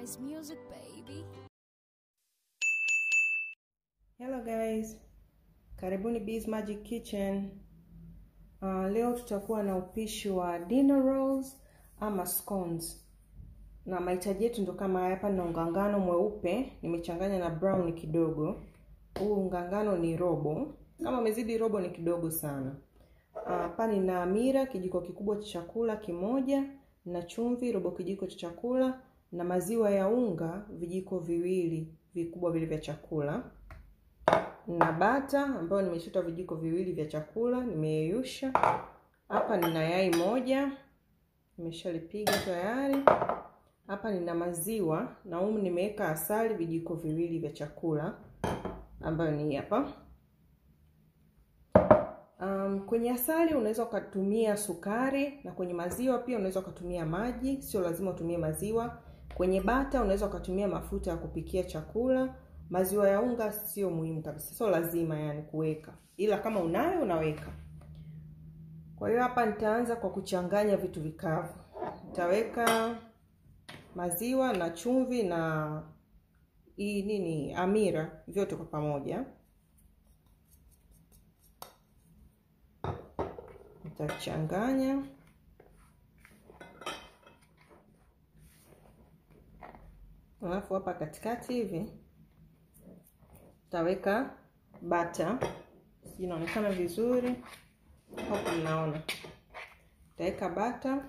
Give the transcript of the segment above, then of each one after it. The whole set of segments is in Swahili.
nice music, baby. Hello guys, karibuni Bees Magic Kitchen. Uh, leo tutakuwa na upishi wa dinner rolls ama scones, na mahitaji yetu ndo kama haya. Hapa na unga ngano mweupe nimechanganya na brown kidogo. Huu unga ngano ni robo, kama umezidi robo ni kidogo sana. Hapa uh, nina hamira kijiko kikubwa cha chakula kimoja, na chumvi robo kijiko cha chakula, na maziwa ya unga vijiko viwili vikubwa vile vya chakula na bata ambayo nimeshota vijiko viwili vya chakula nimeyeyusha. Hapa nina yai moja nimeshalipiga tayari. Hapa nina maziwa na humu nimeweka asali vijiko viwili vya chakula ambayo ni hapa. Um, kwenye asali unaweza ukatumia sukari na kwenye maziwa pia unaweza ukatumia maji, sio lazima utumie maziwa. Kwenye bata unaweza ukatumia mafuta ya kupikia chakula maziwa ya unga sio muhimu kabisa, sio lazima yani kuweka, ila kama unayo unaweka. Kwa hiyo hapa nitaanza kwa kuchanganya vitu vikavu. Nitaweka maziwa na chumvi na hii nini, hamira, vyote kwa pamoja. Nitachanganya alafu hapa katikati hivi taweka bata, sijui inaonekana vizuri hapo, mnaona. Taweka bata,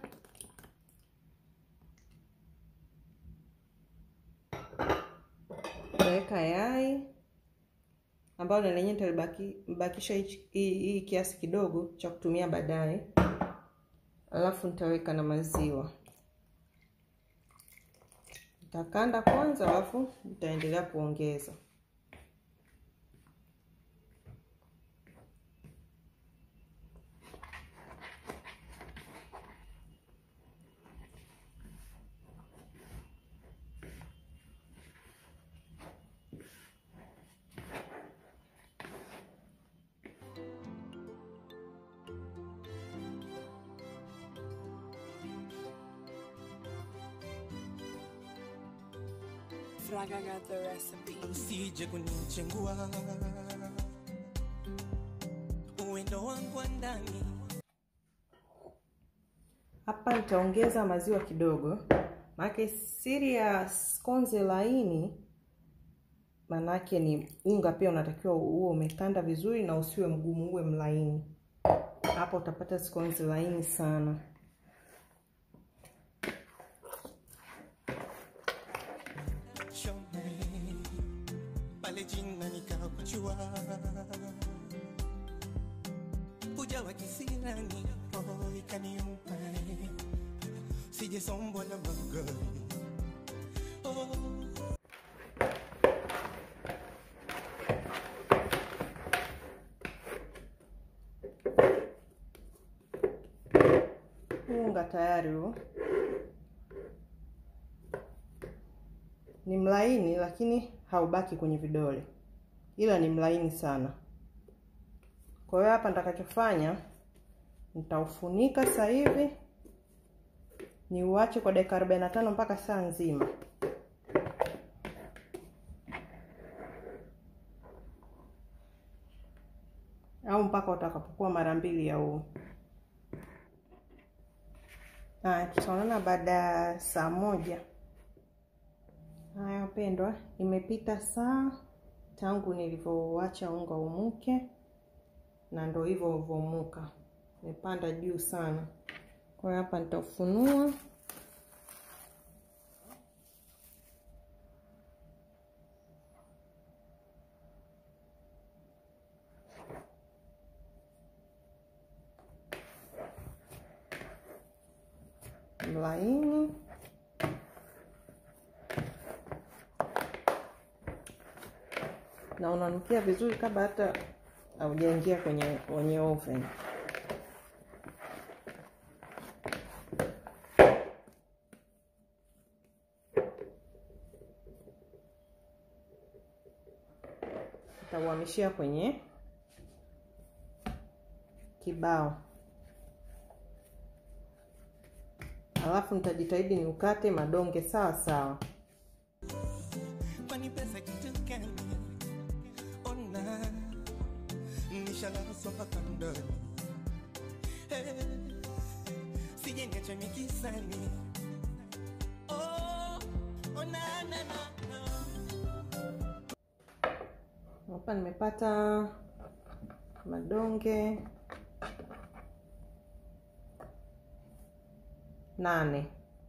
taweka yai ambayo na lenyewe nitalibakisha hii kiasi kidogo cha kutumia baadaye, alafu nitaweka na maziwa nitakanda kwanza, alafu nitaendelea kuongeza. Fraga got the recipe. Usije kunichengua uwendo wangu wa ndani. Hapa nitaongeza maziwa kidogo, maana siri ya scones laini manake ni unga pia unatakiwa uwe umekanda vizuri na usiwe mgumu, uwe mlaini. Hapo utapata scones laini sana. Shome pale jina nikakujua, ujawa kisirani, roho ikaniumba, sijesombwa na magari oh. Unga tayari huo ni mlaini, lakini haubaki kwenye vidole, ila ni mlaini sana. Kwa hiyo hapa nitakachofanya nitaufunika sasa hivi niuache kwa dakika 45 mpaka saa nzima. au mpaka utakapokuwa mara mbili ya huu. Haya, tutaonana baada ya saa moja. Haya wapendwa, imepita saa tangu nilivyoacha unga umuke, na ndo hivyo uvomuka, imepanda juu sana. Kwa hiyo hapa nitaufunua mlaini na unanukia vizuri kabla hata haujaingia kwenye kwenye oven. Nitauhamishia kwenye kibao, alafu nitajitahidi niukate madonge sawa sawa. sije niache mikisani oh, oh, na, na, na, na. hapa nimepata madonge nane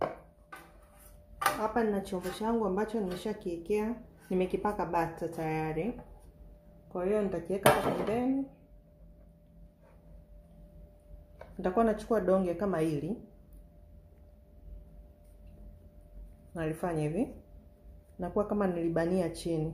hapa nina chombo changu ambacho nimeshakiekea nimekipaka bata tayari kwa hiyo nitakiweka hapa pembeni nitakuwa nachukua donge kama hili nalifanya hivi nakuwa kama nilibania chini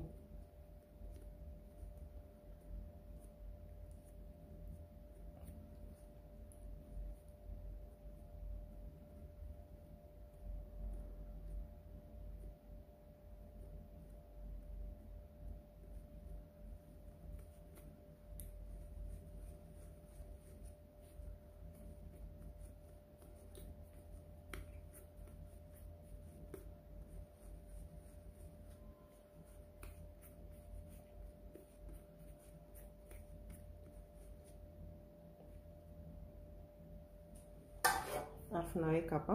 alafu naweka hapa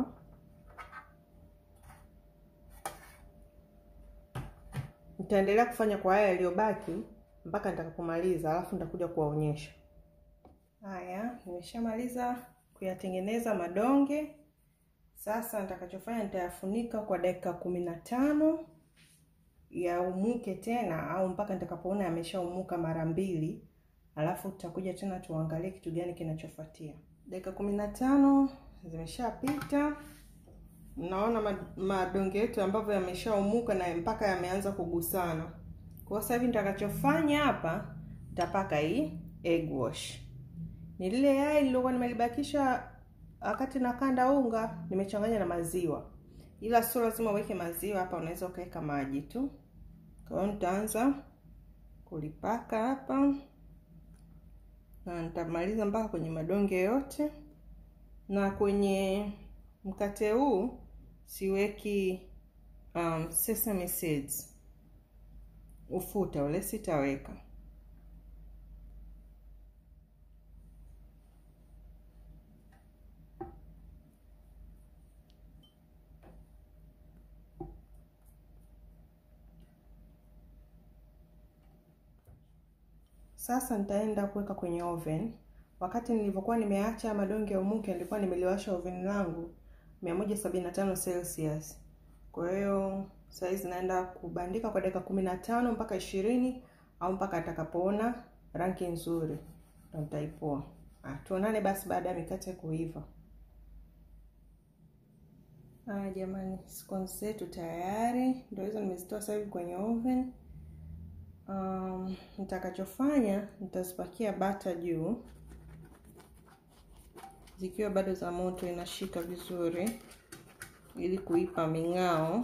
nitaendelea kufanya kwa haya yaliyobaki mpaka nitakapomaliza alafu nitakuja kuwaonyesha haya nimeshamaliza kuyatengeneza madonge sasa nitakachofanya nitayafunika kwa dakika kumi na tano yaumuke tena au mpaka nitakapoona yameshaumuka mara mbili alafu tutakuja tena tuangalie kitu gani kinachofuatia dakika kumi na tano zimeshapita mnaona madonge yetu ambavyo yameshaumuka na mpaka yameanza kugusana kwa sasa hivi nitakachofanya hapa nitapaka hii egg wash ni lile yai lilokuwa nimelibakisha wakati nakanda unga nimechanganya na maziwa ila sio lazima uweke maziwa hapa unaweza ukaweka maji tu kwa hiyo nitaanza kulipaka hapa na nitamaliza mpaka kwenye madonge yote na kwenye mkate huu siweki um, sesame seeds ufuta ule sitaweka sasa nitaenda kuweka kwenye oven wakati nilivyokuwa nimeacha madonge ya umuke nilikuwa nimeliwasha oven langu 175 celsius kwa hiyo saizi naenda kubandika kwa dakika kumi na tano mpaka ishirini au mpaka atakapoona rangi nzuri ndo nitaipoa tuonane basi baada ya mikate kuiva haya jamani scones zetu tayari ndo hizo nimezitoa sasa hivi kwenye oven um, nitakachofanya nitazipakia bata juu zikiwa bado za moto inashika vizuri ili kuipa ming'ao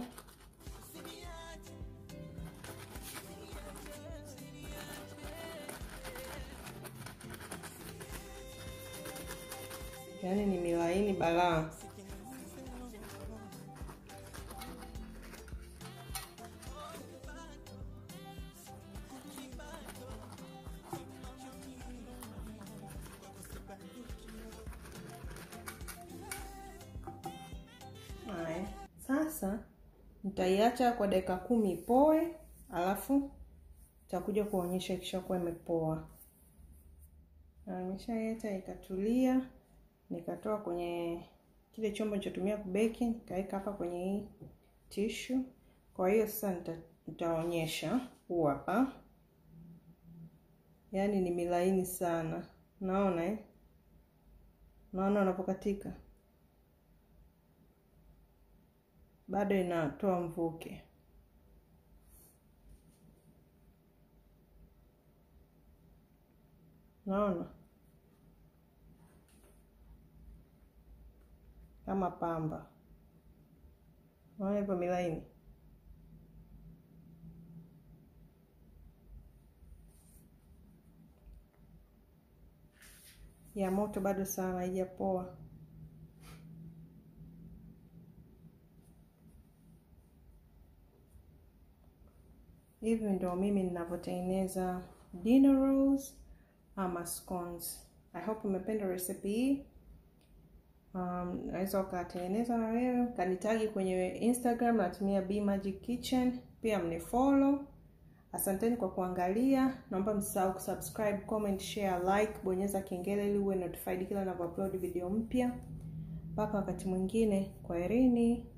yaani ni milaini balaa Haya, sasa nitaiacha kwa dakika kumi ipoe, alafu nitakuja kuonyesha ikishakuwa imepoa. Na nimeshaiacha ikatulia, nikatoa kwenye kile chombo nilichotumia kubeki, nikaweka hapa kwenye hii tishu. Kwa hiyo sasa nita, nitaonyesha huu hapa, yaani ni milaini sana, naona eh? Naona unapokatika bado inatoa mvuke. Naona kama pamba, naona hivyo milaini. Ya moto bado sana, haijapoa. Hivi ndio mimi ninavyotengeneza dinner rolls ama scones. I hope umependa recipe hii. um, naweza ukatengeneza na wewe kanitagi kwenye instagram natumia b magic kitchen pia mnifollow asanteni kwa kuangalia naomba msisahau kusubscribe comment share like bonyeza kengele ili uwe notified kila ninavyoupload video mpya mpaka wakati mwingine kwaherini